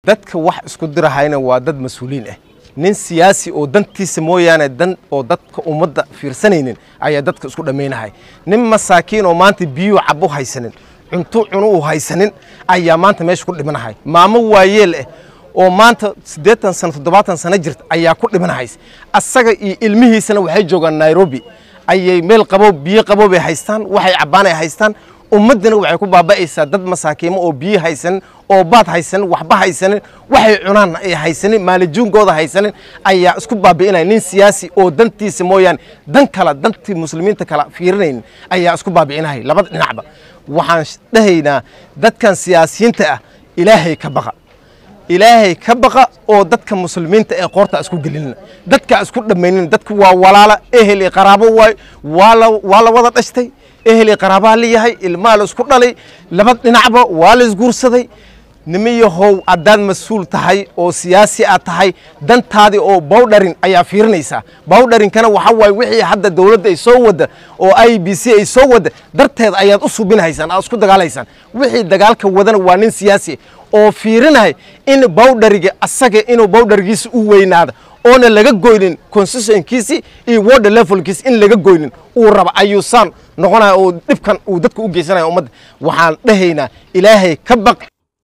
dadka wax isku dirahayna waa dad mas-uuliin ah nin siyaasi oo dantiisa mooyaane dan oo dadka ummadda fiirsanaynin ayaa dadka isku dhammaynahay nin masaakiin oo maanta biyuu cabo haysanin cunto cuno uu haysanin ayaa maanta meesha ku dhimanahay maamo waayeel ah oo maanta siddeetan sano toddobaatan sano jirta ayaa ku dhimanahays asaga iyo ilmihiisana waxay joogaan nairobi ayay meel qabow biyo qabow bay haystaan waxay cabbaan ay haystaan ummaddana waxay ku baaba'aysaa dad masaakiimo oo biyo haysanin oo baad haysanin waxba haysanin waxay cunaan ay haysanin maalijuunkooda haysanin ayaa isku baabi'inaya nin siyaasi oo dantiisa mooyaane dan kale dantii muslimiinta kale fiirinaynin ayaa isku baabi'inahay labada dhinacba waxaan dhahaynaa dadkan siyaasiyiinta ah ilaahay ka baqa ilaahay ka baqa oo dadka muslimiinta ee qoorta isku gelinin dadka isku dhammaynin dadka waa walaala ehel iyo qaraabo waayo waa la waa la wada dhashtay ehel iyo qaraabaa la yahay ilmaa la isku dhalay laba dhinacba waa la isguursaday nimiyahow haddaad mas-uul tahay oo siyaasi aad tahay dantaadii oo bawdharin ayaa fiirinaysaa bawdharinkana waxa waaye wixii hadda dowladda ay soo wadda oo i b c ay soo wadda darteed ayaad u subinhaysaan aad isku dagaalaysaan wixii dagaalka wadana waa nin siyaasi oo fiirinahay in bawdhariga asaga inuu bawdharigiisa u weynaado oona laga goynin constitutionkiisi iyo water levelkiisi in laga goynin uu raba ayuu saan noqonaya oo dhibkan uu dadka u geysanaya ummadda waxaan dhahaynaa ilaahay ka baq